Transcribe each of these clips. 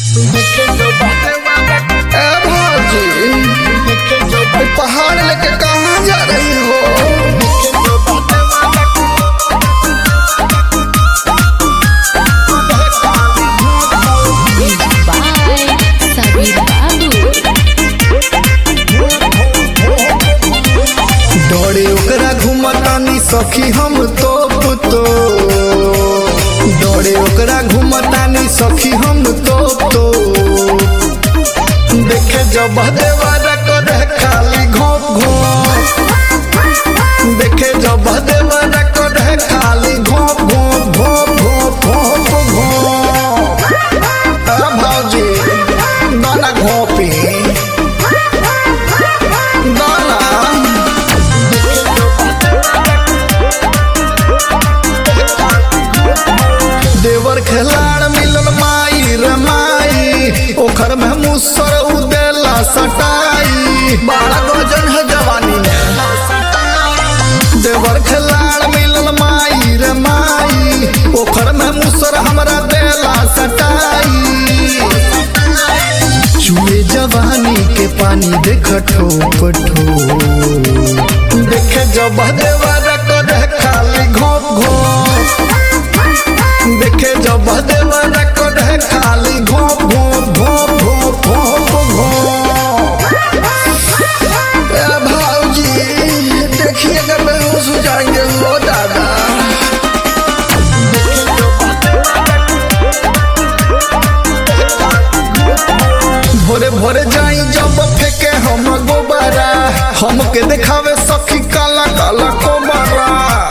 ए भाजी पहाड़ लेके कहाँ जा रही हो Bye, Sabir Babu. डरे ओकरा घुमतानी सखी हम तो तो डरे ओकरा घुमतानी सखी हम तो तो देखे जब देवारा करे खाली घोप घोप देखे जब देवारा करे खाली घोप घोप घोप घोप घोप घोप आ भाजी गाना घोपी गाना देवर खिलाड़ मिलल माई रे माई ओखर में मुसर उदेला सटाई बारह गजन है जवानी में देवर खिलाड़ मिलल माई रे माई ओखर में मुसर हमरा देला सटाई चूहे जवानी के पानी देख ठोप ठोप देखे जब देवर करे खाली घोप घोप देखे जब देवर करे खाली घोप घोप घोप घोप घोप घोप ए भाऊजी देखिए अगर बेहोश हो जाएंगे लो दादा भोरे भोरे जाई जब फेंके हम गोबारा हमके देखावे सखी काला काला कोबारा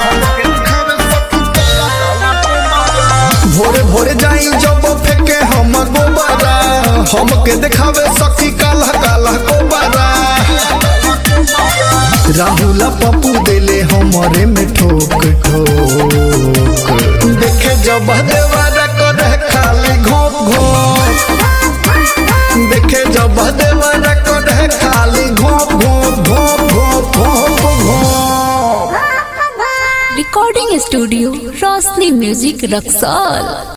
भोरे भोरे जाई जब फेंके हम गोबारा हमके देखावे सखी काला काला कोबारा राहुल पप्पू देले हमरे में ठोक ठोक देखे जब देवारा करे खाली घोप घोप देखे जब देवारा करे खाली घोप घोप घोप घोप घोप घोप Recording Studio, Rosni Music Raksol.